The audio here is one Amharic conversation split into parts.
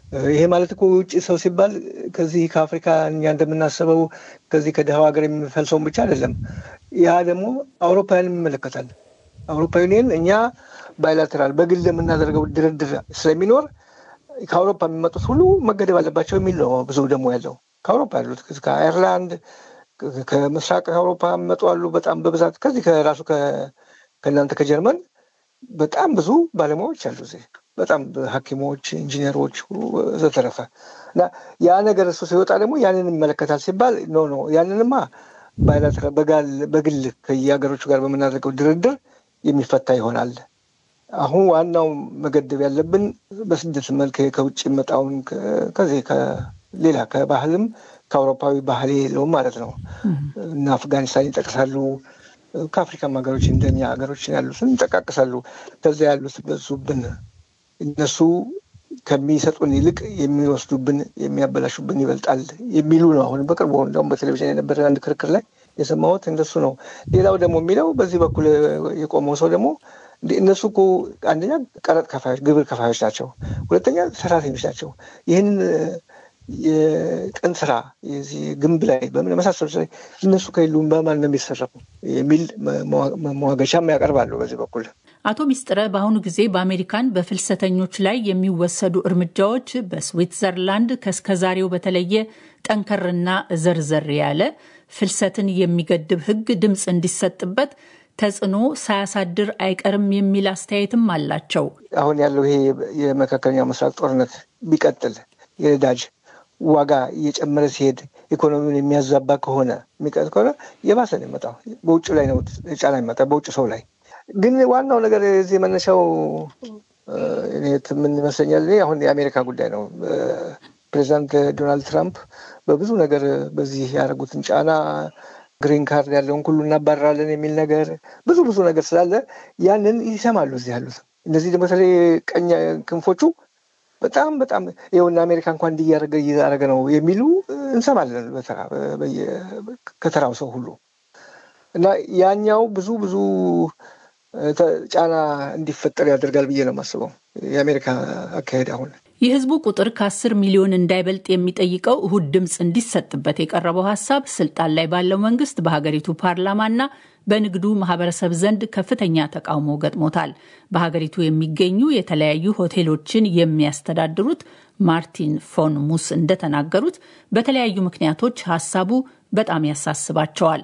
ይሄ ማለት እኮ ውጭ ሰው ሲባል ከዚህ ከአፍሪካ እኛ እንደምናስበው ከዚህ ከድሃው ሀገር የሚፈልሰውን ብቻ አይደለም። ያ ደግሞ አውሮፓውያንም ይመለከታል። አውሮፓ ዩኒየን እኛ ባይላተራል በግል የምናደርገው ድርድር ስለሚኖር ከአውሮፓ የሚመጡት ሁሉ መገደብ አለባቸው የሚል ነው። ብዙ ደግሞ ያለው ከአውሮፓ ያሉት ከአይርላንድ፣ ከምስራቅ አውሮፓ የሚመጡ አሉ በጣም በብዛት ከዚህ ከራሱ ከእናንተ ከጀርመን በጣም ብዙ ባለሙያዎች አሉ እዚህ በጣም ሐኪሞች፣ ኢንጂነሮች ዘተረፈ እና ያ ነገር እሱ ሲወጣ ደግሞ ያንን ይመለከታል ሲባል ኖ ኖ ያንንማ ባይላተራል በግል ከየሀገሮቹ ጋር በምናደርገው ድርድር የሚፈታ ይሆናል። አሁን ዋናው መገደብ ያለብን በስደት መልክ ከውጭ መጣውን ከዚህ ሌላ ከባህልም ከአውሮፓዊ ባህል የለውም ማለት ነው እና አፍጋኒስታን ይጠቅሳሉ። ከአፍሪካም ሀገሮች እንደኛ ሀገሮች ያሉትን ይጠቃቅሳሉ። ከዚያ ያሉት በዙብን እነሱ ከሚሰጡን ይልቅ የሚወስዱብን የሚያበላሹብን ይበልጣል የሚሉ ነው። አሁን በቅርቡ እንደውም በቴሌቪዥን የነበረ አንድ ክርክር ላይ የሰማሁት እንደሱ ነው። ሌላው ደግሞ የሚለው በዚህ በኩል የቆመው ሰው ደግሞ እነሱ እኮ አንደኛ ቀረጥ ከፋዮች፣ ግብር ከፋዮች ናቸው። ሁለተኛ ሰራተኞች ናቸው። ይህንን የቀን ስራ የዚህ ግንብ ላይ በምን መሳሰሉት ላይ እነሱ ከሌሉም በማን ነው የሚሰራው የሚል መሟገቻም ያቀርባሉ በዚህ በኩል። አቶ ሚስጥረ በአሁኑ ጊዜ በአሜሪካን በፍልሰተኞች ላይ የሚወሰዱ እርምጃዎች በስዊትዘርላንድ ከእስከዛሬው በተለየ ጠንከርና ዘርዘር ያለ ፍልሰትን የሚገድብ ሕግ ድምፅ እንዲሰጥበት ተጽዕኖ ሳያሳድር አይቀርም የሚል አስተያየትም አላቸው። አሁን ያለው ይሄ የመካከለኛው ምስራቅ ጦርነት ቢቀጥል የነዳጅ ዋጋ እየጨመረ ሲሄድ ኢኮኖሚውን የሚያዛባ ከሆነ የሚቀጥ ከሆነ የባሰ ነው የሚመጣው። በውጭ ላይ ነው ጫና የሚመጣ በውጭ ሰው ላይ ግን ዋናው ነገር የዚህ መነሻው ምን ይመስለኛል አሁን የአሜሪካ ጉዳይ ነው። ፕሬዚዳንት ዶናልድ ትራምፕ በብዙ ነገር በዚህ ያደረጉትን ጫና ግሪን ካርድ ያለውን ሁሉ እናባረራለን የሚል ነገር ብዙ ብዙ ነገር ስላለ ያንን ይሰማሉ እዚህ ያሉት እነዚህ ደግሞ በተለይ ቀኝ ክንፎቹ በጣም በጣም ይኸውና አሜሪካ እንኳን እንዲህ እያደረገ እያደረገ ነው የሚሉ እንሰማለን በተራ ከተራው ሰው ሁሉ እና ያኛው ብዙ ብዙ ጫና እንዲፈጠር ያደርጋል ብዬ ነው የማስበው የአሜሪካ አካሄድ አሁን የህዝቡ ቁጥር ከ10 ሚሊዮን እንዳይበልጥ የሚጠይቀው እሁድ ድምፅ እንዲሰጥበት የቀረበው ሀሳብ ስልጣን ላይ ባለው መንግስት በሀገሪቱ ፓርላማና በንግዱ ማህበረሰብ ዘንድ ከፍተኛ ተቃውሞ ገጥሞታል። በሀገሪቱ የሚገኙ የተለያዩ ሆቴሎችን የሚያስተዳድሩት ማርቲን ፎን ሙስ እንደተናገሩት በተለያዩ ምክንያቶች ሀሳቡ በጣም ያሳስባቸዋል።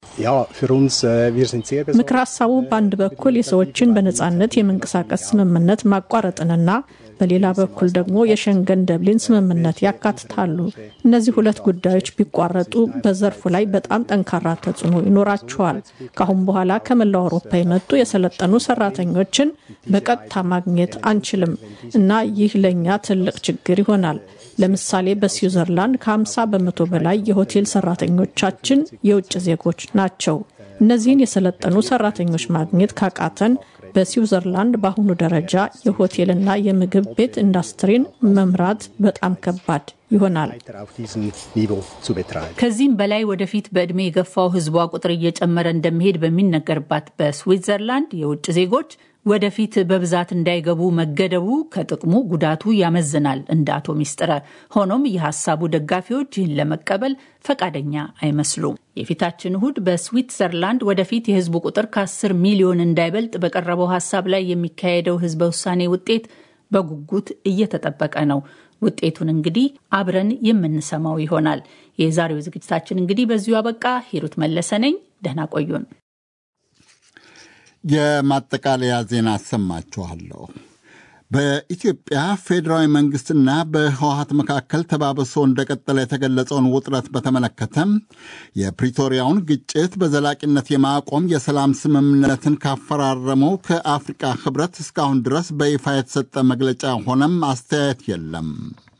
ምክር ሀሳቡ በአንድ በኩል የሰዎችን በነጻነት የመንቀሳቀስ ስምምነት ማቋረጥንና በሌላ በኩል ደግሞ የሸንገን ደብሊን ስምምነት ያካትታሉ። እነዚህ ሁለት ጉዳዮች ቢቋረጡ በዘርፉ ላይ በጣም ጠንካራ ተጽዕኖ ይኖራቸዋል። ከአሁን በኋላ ከመላው አውሮፓ የመጡ የሰለጠኑ ሰራተኞችን በቀጥታ ማግኘት አንችልም እና ይህ ለእኛ ትልቅ ችግር ይሆናል። ለምሳሌ በስዊዘርላንድ ከ50 በመቶ በላይ የሆቴል ሰራተኞቻችን የውጭ ዜጎች ናቸው። እነዚህን የሰለጠኑ ሰራተኞች ማግኘት ካቃተን በስዊዘርላንድ በአሁኑ ደረጃ የሆቴልና የምግብ ቤት ኢንዱስትሪን መምራት በጣም ከባድ ይሆናል። ከዚህም በላይ ወደፊት በዕድሜ የገፋው ሕዝቧ ቁጥር እየጨመረ እንደሚሄድ በሚነገርባት በስዊትዘርላንድ የውጭ ዜጎች ወደፊት በብዛት እንዳይገቡ መገደቡ ከጥቅሙ ጉዳቱ ያመዝናል እንደ አቶ ሚስጥረ። ሆኖም የሀሳቡ ደጋፊዎች ይህን ለመቀበል ፈቃደኛ አይመስሉም። የፊታችን እሁድ በስዊትዘርላንድ ወደፊት የህዝቡ ቁጥር ከ10 ሚሊዮን እንዳይበልጥ በቀረበው ሀሳብ ላይ የሚካሄደው ህዝበ ውሳኔ ውጤት በጉጉት እየተጠበቀ ነው። ውጤቱን እንግዲህ አብረን የምንሰማው ይሆናል። የዛሬው ዝግጅታችን እንግዲህ በዚሁ አበቃ። ሂሩት መለሰ ነኝ። ደህና ቆዩን። የማጠቃለያ ዜና አሰማችኋለሁ። በኢትዮጵያ ፌዴራዊ መንግስትና በህወሀት መካከል ተባብሶ እንደቀጠለ የተገለጸውን ውጥረት በተመለከተ የፕሪቶሪያውን ግጭት በዘላቂነት የማቆም የሰላም ስምምነትን ካፈራረመው ከአፍሪቃ ህብረት እስካሁን ድረስ በይፋ የተሰጠ መግለጫ ሆነም አስተያየት የለም።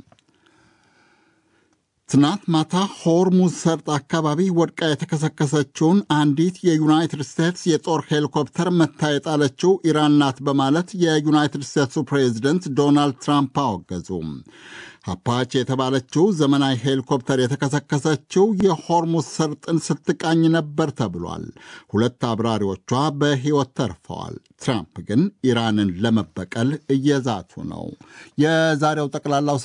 ትናንት ማታ ሆርሙዝ ሰርጥ አካባቢ ወድቃ የተከሰከሰችውን አንዲት የዩናይትድ ስቴትስ የጦር ሄሊኮፕተር መታ የጣለችው ኢራን ናት በማለት የዩናይትድ ስቴትሱ ፕሬዚደንት ዶናልድ ትራምፕ አወገዙ። አፓች የተባለችው ዘመናዊ ሄሊኮፕተር የተከሰከሰችው የሆርሙዝ ሰርጥን ስትቃኝ ነበር ተብሏል። ሁለት አብራሪዎቿ በሕይወት ተርፈዋል። ትራምፕ ግን ኢራንን ለመበቀል እየዛቱ ነው። የዛሬው ጠቅላላው